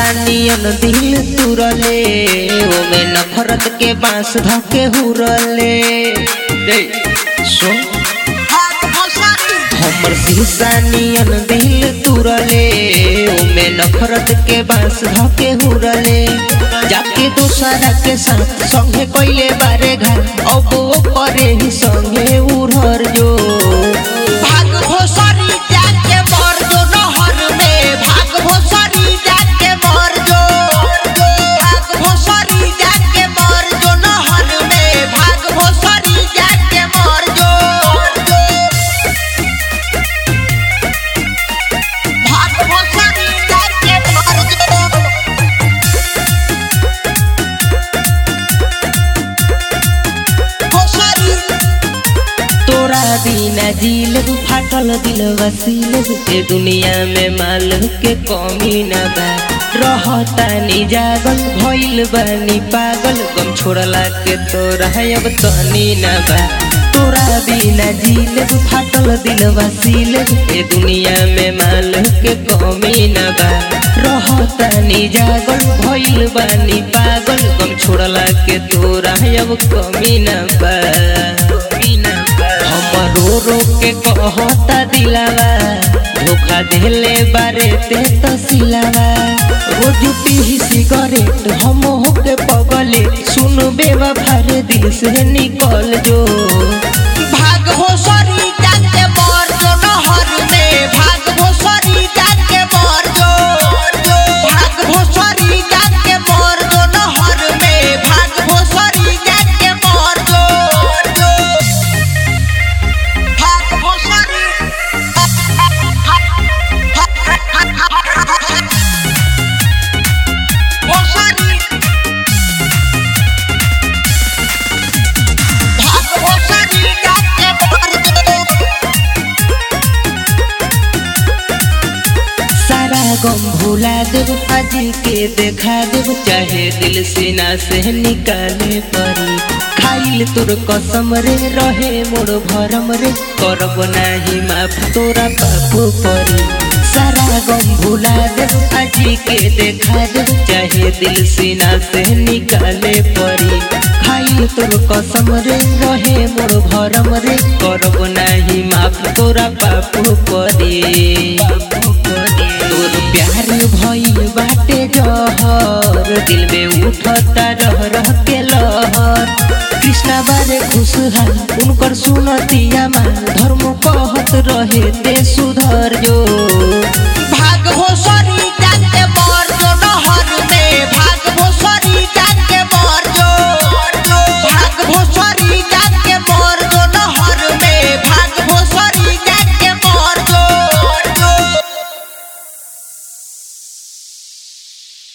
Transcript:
नियन दिल तुरले ओमे नफरत के बांस धके हुरले दे सुन हमर शीशा नियन दिल तुरले ओमे नफरत के बांस धके हुरले जाके दूसरा के साथ संगे कोइले बारे घर अब वो करे ही संगे उड़र जो भाग भोसरी जाके मर जो नहर में भाग भोसरी जाके मर जो भाग भोसरी जाके मर जो नहर में भाग भोसरी जाके मर जो भाग भोसरी जाके मर जो भोसरी तोरा बिना जील फाटल दिल वसील ए दुनिया में माल के कमी न बा रहता नी जागल भइल बानी पागल गम छोड़ला के तोरा अब तनी न बा तोरा बिना जील फाटल दिल वसील ए दुनिया में माल के कमी न बा रहता नी जागल भइल बानी पागल गम छोड़ला के तोरा अब कमी न बा कमी न बा हम रो रो के कहता दिलावा धोखा देले बारे ते तो सिलावा रोज पी सिगरेट हम होके पगले सुन बेवा भारे दिल से निकल जो भाग भोसरी जाके मर जो नहर में भाग भोसरी जाके मर जो भाग भोसरी जाके मर जो नहर में भाग भोसरी जाके मर जो भाग भोसरी भोसरी भाग भोसरी जाके मर जो सारा गम भुला देव आज के देखा देव चाहे दिल सीना से निकाले परी खाइल तोर कसम रे रहे मोर भरम रे करब नाही माफ तोरा बापू परी सारा गम भुला देव आज के देखा देव चाहे दिल सीना से निकाले परी खाइल तोर कसम रे रहे मोर भरम रे करब नाही माफ तोरा बापू परी तोर प्यार भइल बाटे जहर दिल में उठता रह रह के लहर कृष्णा बारे खुशहाल उनकर सुनतिया माँ धर्म कहत रहे ते सु